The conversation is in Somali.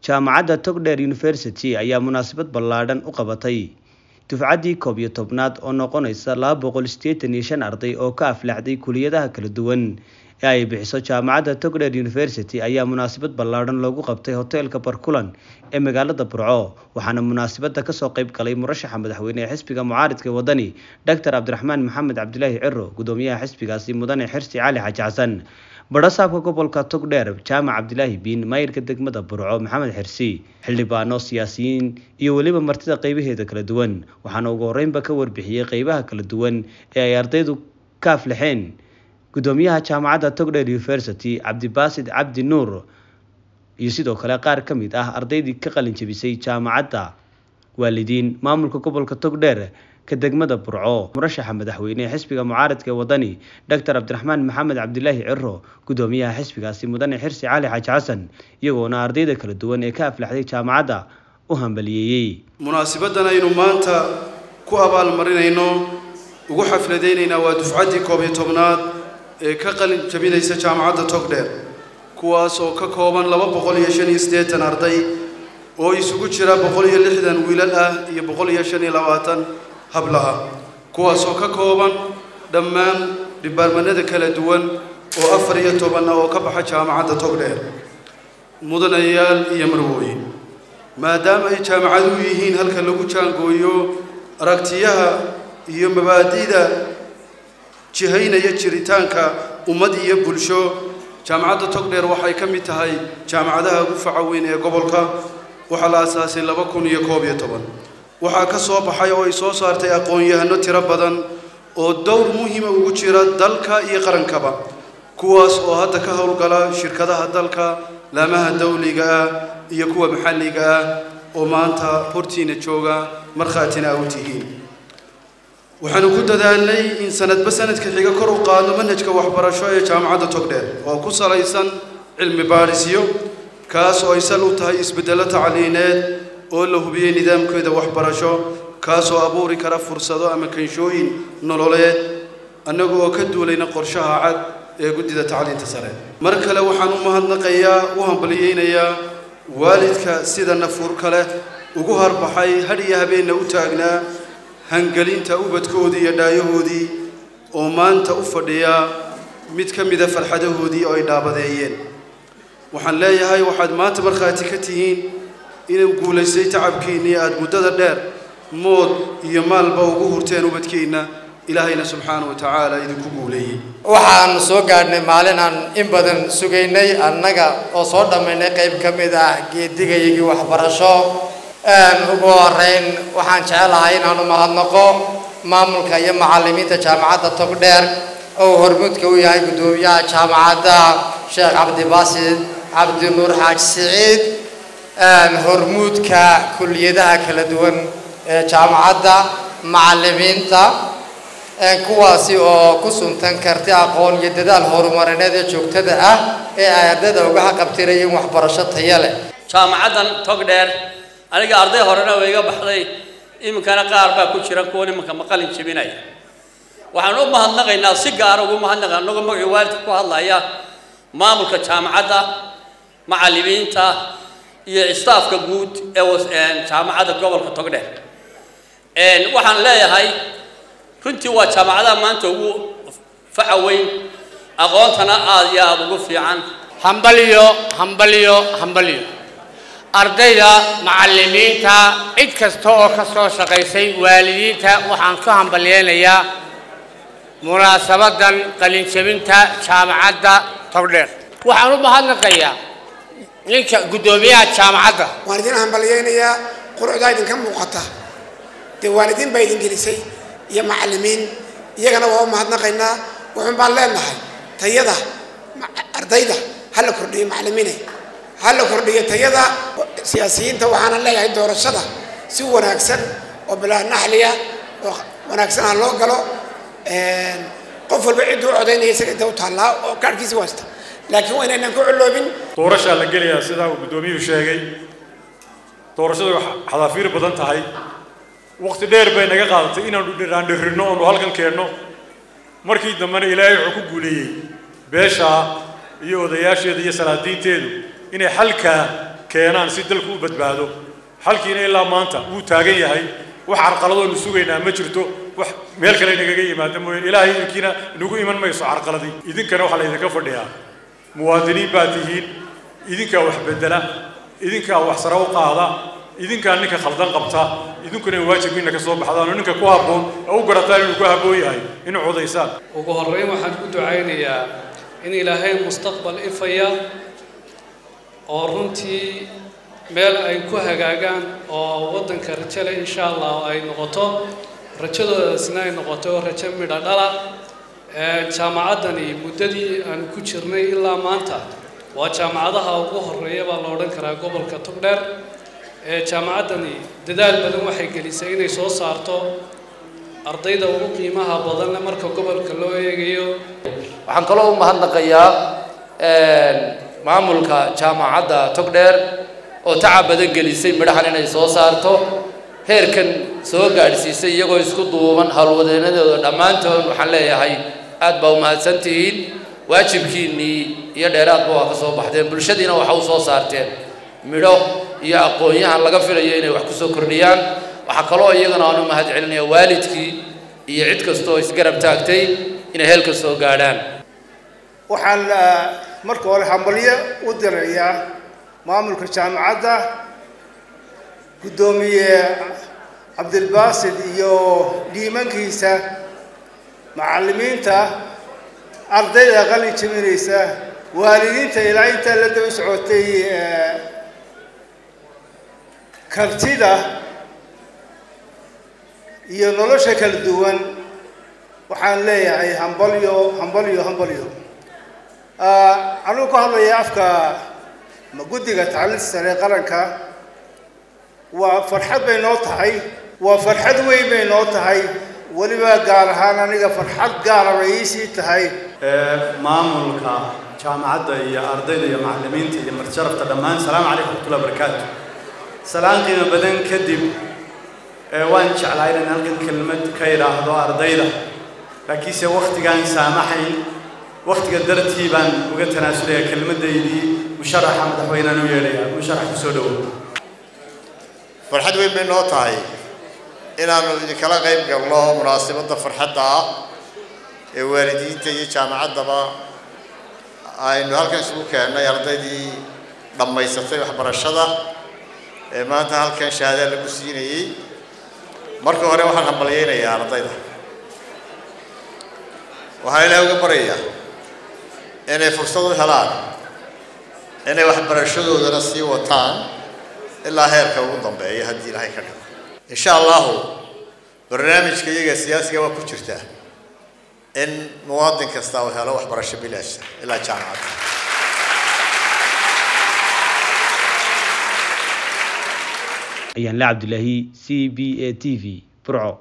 jaamacadda togdheer university ayaa munaasabad ballaadhan u qabatay dufcaddii koob iyo tobnaad oo noqonaysa laba boqol sideetan iyo shan arday oo ka aflaxday kuliyadaha kala duwan ee ay bixiso jaamacadda togdheer university ayaa munaasabad ballaadhan loogu qabtay hoteelka barkulan ee magaalada burco waxaana munaasabada kasoo qeyb galay murashaxa madaxweyne ee xisbiga mucaaridka wadani doctor cabdiraxmaan maxamed cabdilaahi ciro gudoomiyaha xisbigaasi mudane xirsi cali xaji xasan badhasaabka gobolka togdheer jaamac cabdilaahi biin maayirka degmada burco maxamed xirsi xildhibaano siyaasiyiin iyo weliba martida qeybaheeda kala duwan waxaana ugu horeynba ka warbixiyey qeybaha kala duwan ee ay ardaydu ka aflaxeen gudoomiyaha jaamacadda togdheer university cabdibaasid cabdi nuur iyo sidoo kale qaar ka mid ah ardaydii ka qalin jebisay jaamacadda waalidiin maamulka gobolka togdheer ka degmada burco murashaxa madaxweyne ee xisbiga mucaaridka ee wadani doctor cabdiraxmaan maxamed cabdilaahi ciro gudoomiyaha xisbigaasi mudane xirsi cali xaaji xasan iyagoona ardayda kala duwan ee ka aflaxday jaamacadda u hambaliyeeyey munaasibadan aynu maanta ku abaalmarinayno ugu xafladaynaynaa waa dufcaddii koob iyo tobnaad ee ka qalin jabinaysa jaamacadda togdheer kuwaas oo ka kooban laba boqol iyo shan iyo siddeetan arday oo isugu jira boqol iyo lixdan wiilal ah iyo boqol iyo shan iyo labaatan habla ah kuwaas oo ka kooban dhammaan dhibaarmanada kala duwan oo afar iyo toban ah oo ka baxa jaamacadda togdheer mudanayaal iyo marwooyin maadaama ay jaamacaduhu yihiin halka lagu jaangooyo aragtiyaha iyo mabaadi'da jihaynaya jiritaanka ummad iyo bulsho jaamacadda togdheer waxay ka mid tahay jaamacadaha ugu faca weyn ee gobolka waxaa la aasaasay laba kun iyo koob iyo toban waxaa ka soo baxay oo ay soo saartay aqoon-yahano tiro badan oo dowr muhiima ugu jira dalka iyo qarankaba kuwaas oo hadda ka howlgala shirkadaha dalka laamaha dawliga ah iyo kuwa maxalliga ah oo maanta hortiina jooga markhaatina a u tihiin waxaanu ku dadaalnay in sanadba sanadka xiga kor u qaadno manhajka waxbarasho ee jaamacadda togdheer oo ku salaysan cilmi baadhisyo kaas oo ay sal u tahay isbeddello tacliineed oo la hubiyey nidaamkeeda waxbarasho kaasoo abuuri kara fursado ama kanshooyin nololeed annaga oo ka duulayna qorshaha cad ee guddida tacliinta sare mar kale waxaan u mahadnaqayaa u hambaliyeynayaa waalidka sida nafuurka leh ugu harbaxay had iyo habeenna u taagnaa hangelinta ubadkoodii iyo dhaayahoodii oo maanta u fadhiya mid ka mida farxadahoodii oo ay dhaabadeeyeen waxaan leeyahay waxaad maanta markhaati ka tihiin inuu guulaystay tacabkiinnii aada muddada dheer mood iyo maalba ugu hurteen ubadkiinna ilaahayna subxaana wa tacaala idinku guuleeyey waxaan soo gaadhnay maalin aan in badan sugaynay annaga oo soo dhammaynay qayb ka mid ah geedigayagii waxbarasho ugu horeyn waxaan jecelahay inaan u mahadnaqo maamulka iyo macallimiinta jaamacadda togdheer oo hormuudka u yahay guddoomiyaha jaamacadda sheekh cabdibaasid cabdinuur xaaji siciid hormuudka kuliyadaha kala duwan ee jaamacadda macallimiinta kuwaasi oo ku suntan karti aqoon iyo dadaal horumarineed ee joogtada ah ee ay ardayda uga haqabtirayeen waxbarasho taya leh jaamacaddan togdheer aniga arday horena way iga baxday iminkana qaar baa ku jira kuwan iminka maqalin jebinaya waxaan u mahadnaqaynaa si gaara ugu mahadnaqa annagoo magacii waalidka ku hadlaya maamulka jaamacadda macallimiinta iyo istaafka guud ee jaamacadda gobolka togdheer waxaan leeyahay runtii waa jaamacadaha maanta ugu faca weyn aqoontana aada iyo aada ugu fiican hambaliyo hambaliyo hambaliyo ardayda macallimiinta cid kasta oo ka soo shaqaysay waalidiinta waxaan ku hambalyeynayaa munaasabadan qalinjabinta jaamacadda togdheer waxaan u mahadnaqayaa ninka guddoomiyaha jaamacadda waan idin hambalyeynayaa qurucdaa idinka muuqata dee waalidiin baa idin gelisay iyo macallimiin iyagana waa u mahadnaqaynaa wuxuun baan leenahay tayada ardayda ha la kordhiyo macallimiinay ha la kordhiyo tayada siyaasiyiinta waxaana leeyahay doorashada si wanaagsan oo bilaa naxliya oo wanaagsan ha loo galo qof walba cidduu codaynaya isaga inta u taallaa oo kaadhkiisi wasta laakiin waa inaynan ku culloobin doorashaa la gelayaa sidaa uu guddoomiyuhu sheegay doorashadu xadaafiir badan tahay waqti dheer bay naga qaadatay inaanu dhiraandhirinno oonu halkan keenno markii dambena ilaahay wuxuu ku guuleeyey beeshaa iyo odayaasheeda iyo salaadiinteedu inay xalkaa keenaan si dalku u badbaado xalkiina ilaa maanta wuu taagan yahay wax carqaladoonu sugaynaa ma jirto wax meel kale inagaga yimaada mooyeen ilaahay idinkiina inagu iman mayso carqaladii idinkana waxaa laydinka fadhiyaa muwaadiniin baa tihiin idinkaa wax bedela idinkaa wax sare u qaada idinkaa ninka khaldan qabta idinkuna waajibkiina ka soo baxdaan oo ninka ku habboon oo u garataan inuu ku habboon yahay inuu codaysaan ugu horreyn waxaan ku ducaynayaa in ilaahay mustaqbal ifaya oo runtii meel ay ku hagaagaan oo waddanka rajo leh insha allah ay noqoto rajadoodaasna ay noqoto rajo midho dhala jaamacaddani muddadii aan ku jirnay ilaa maanta waa jaamacadaha ugu horreeya baa la odhan karaa gobolka togdheer jaamacaddani dadaal badan waxay gelisay inay soo saarto ardayda ugu qiimaha badanle marka gobolka loo eegayo waxaan kaloo u mahadnaqayaa maamulka jaamacadda togdheer oo tacab badan gelisay midhahan inay soo saarto heerkan soo gaadhsiisay iyagoo isku duuban howlwadeenadooda dhammaantood waxaan leeyahay aad baa u mahadsan tihiin waajibkiinnii iyo dheeraadba waa ka soo baxdeen bulshadiina waxa u soo saarteen midho iyo aqoon-yahan laga filayo inay wax ku soo kordhiyaan waxaa kaloo iyagana aan u mahad celinaya waalidkii iyo cid kastooo isgarab taagtay inay heelka soo gaadhaan waxaan marka hore hambalyo u dirayaa maamulka jaamacadda guddoomiye cabdilbaasid iyo dhiimankiisa macallimiinta ardayda qalin jebinaysa waalidiinta ilaa intaa la daba socotay kartida iyo nolosha kala duwan waxaan leeyahay hambalyo hambalyo hambalyo anugu ku hadlaya afka guddiga tacliinta sare qaranka waa farxad bay noo tahay waa farxad weyn bay noo tahay weliba gaar ahaan aniga farxad gaara bay iisii tahay maamulka jaamacadda iyo ardayda iyo macallimiinta iyo marjarafta dhammaan salaamu calaykum waraxmatullahi wabarakaatu salaan qiimo badan kadib waan jeclaa inaan halkan kelmad ka idhaahdo ardayda laakiinse waktigaan saamaxayn waktiga dartii baan uga tanaasulayaa kelmadaydii musharaxa madaxweynaan u yeedhaya musharax kusoo dhowow farxad weyn bay noo tahay inaannu idinkala qayb galno munaasabadda farxadda ah ee waalidiinta iyo jaamacaddaba aynu halkan isugu keennay ardaydii dhammaysatay waxbarashada ee maanta halkan shahaada lagu siinayey marka hore waxaan hambalyaynayaa ardayda waxaan ilaahay uga baryayaa inay fursad u helaan inay waxbarashadoodana sii wataan ilaa heerka ugu dambeeya haddii ilaahay ka dhigo insha allahu barnaamijka iyaga siyaasiga waa ku jirtaa in muwaadin kasta uu helo waxbarasho bilaasha ilaa jaamacadda ayaan la cabdilaahi c b a t v burco